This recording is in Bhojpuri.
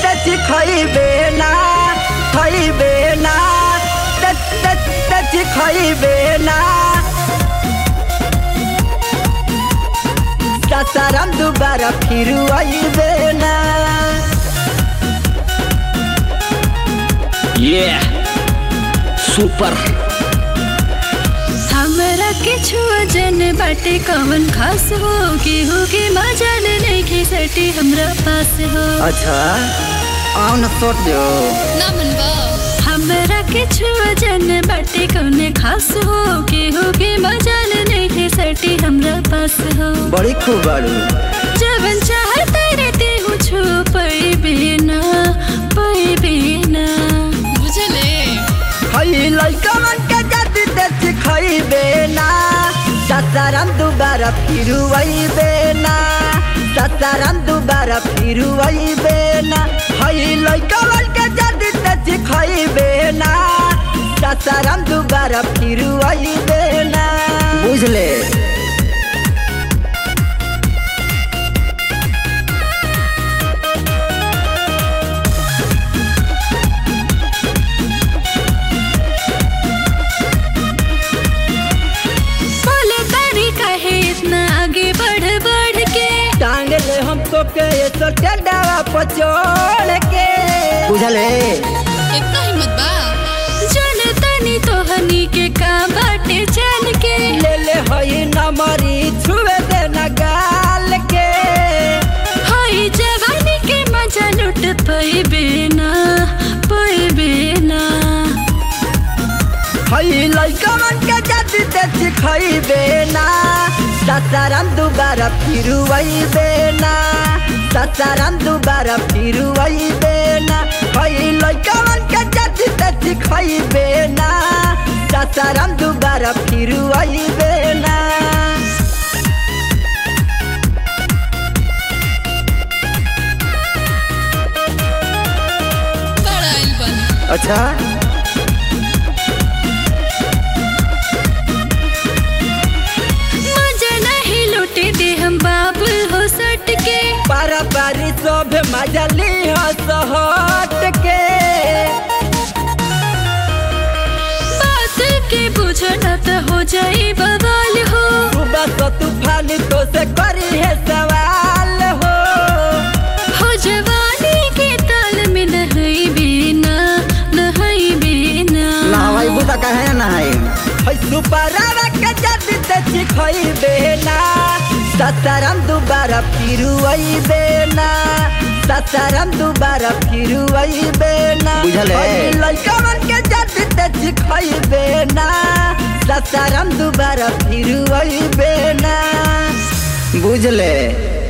तच खइबे ना खइबे ना तच तच तच खइबे ना सासाराम दोबारा फिर आइबे ना ये सुपर हमरा के छुआ जन बाटे कवन खास हो केहू के मजाल नहीं सटी हमरा पास हो अच्छा आओ न सोट दो ना मनवा हमरा के छुआ जन बाटे कवन खास हो केहू के मजाल नहीं सटी हमरा पास हो बड़ी खूब बाड़ू जवन चाहता रहते हूँ छू पैबे ना पैबे ना बुझले हई लइका मन के जाति देख खइबे ना सासाराम दोबारा फिर आइबे ना सासाराम दोबारा फिर आइबे ना हई लइका मन के जाति देख खइबे ना सासाराम दोबारा फिर आइबे ना बुझले बोले तारी काहे इतना आगे बढ़ बढ़ के टांग ले हमको के ये तो टेंडावा पचोड़ के बुझले इतना हिम्मत बा जन तनी तो हनी के काम बाटे चल के ले ले हई नमरी छुए दे न गाल के हई जवानी के मजा लुट पैबे ना पैबे ना हई लइका मन के जाति देख खइबे ना सासाराम दोबारा फिर आइबे ना सासाराम दोबारा फिर आइबे ना हई लइका मन के जाति देख खइबे ना सासाराम दोबारा फिर आइबे ना बड़ा आइल बन अच्छा मजा नहीं लुटे दे हम बाबू हो सट के पारा पारी सब मजा ली हट के बात के बुझना तो हो जाए बवाल हो सुबह तो तूफान तो से करी है सवाल हो हो जवानी के ताल में नहीं बिना नहीं बिना नहवाई बुता कहे नहाई है सुपरावा के जद तेची खइबे ना सताराम दोबारा फिर आइबे ना सताराम दोबारा फिर आइबे ना बुझले? लइका मन के जद तेची खइबे ना सताराम दोबारा फिर आइबे ना बुझले